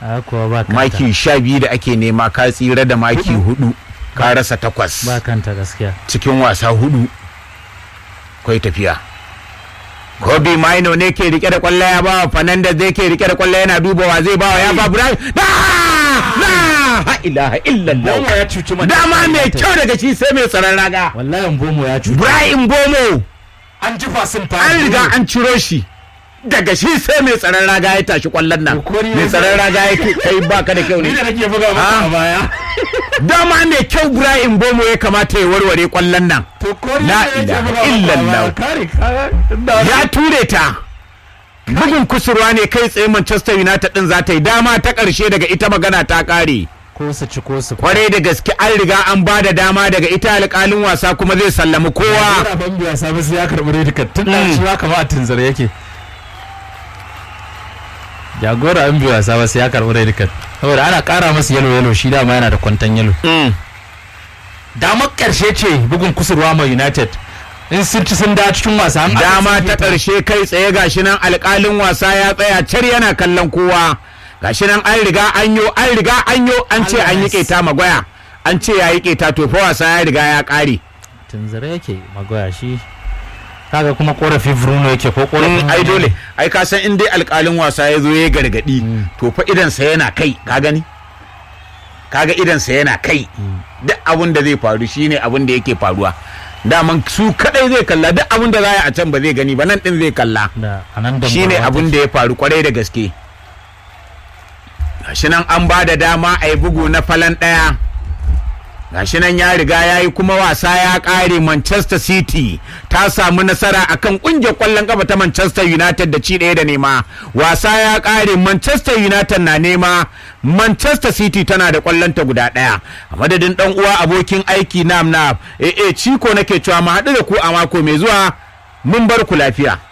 a kuwa ba kanta maki sha biyu da ake nema ka tsira da maki hudu ka rasa takwas ba kanta gaskiya cikin wasa hudu kwai tafiya Kobe Maino ne ke rike da kwallo ya ba Fernandez zai ke rike da kwallo yana dubawa zai ba wa ya ba Brian da na ha ilaha illallah Bomo ya cuci Manchester dama mai United. kyau daga shi sai mai tsaron raga wallahi Mbomo ya cuci Brian Bomo an ji fasin fa an riga an ciro shi daga shi sai mai tsaron raga ya tashi kwallon nan To, ko ni mai ne tsaron raga ya ke- kai baka da kyau ni ne da nake buga maka Ah. a baya dama mai kyau Brian Bomo ya kamata ya warware kwallon nan to ko ni La da nake ilaha buga maka a illallah. baya kare ka ya ture ta bugun kusurwa ne kai tsaye Manchester United din za ta yi dama ta ƙarshe daga ita magana ta ƙare ko su ci ko su kwarai da gaske an riga an ba da dama daga ita alƙalin wasa kuma zai sallami kowa Jagora ban biya sabu sai ya karɓi redikar tun da Mm. shi haka ma a tunzare yake jagora an biya sabu sai ya karɓi redikar saboda ana ƙara masa yalo yalo shi dama yana da kwantan yalo Mm. damar ƙarshe ce bugun kusurwa mai united in sun ci sun da cikin wasa an dama ta ƙarshe kai tsaye gashi nan alƙalin wasa ya tsaya car yana kallon kowa gashi nan an riga an yo an riga an yo an ce an yi Allah ya keta magwaya an ce ya yi keta to fa wasa ya riga ya ƙare tunzare yake magoya shi kaga kuma korafi bruno yake ko korafin Mm, ai dole ai ka san in dai alƙalin wasa ya zo ya gargadi to fa idansa yana kai ka gani kaga idansa yana kai duk abin da zai faru shine abin da yake faruwa daman su kadai zai kalla duk abin da za a yi a can ba zai gani ba nan din zai kalla da anan da shine abin da ya faru kwarai da gaske gashi nan an ba da dama a yi bugu na falan ɗaya gashi nan ya riga ya yi kuma wasa ya ƙare manchester city ta samu nasara akan ƙungiyar ƙwallon ƙafa ta manchester united da ci ɗaya da nema wasa ya ƙare manchester united na nema manchester city tana da ƙwallonta guda ɗaya a madadin ɗan uwa abokin aiki nam na eh eh ciko nake cewa mu haɗu da ku a mako mai zuwa mun bar ku lafiya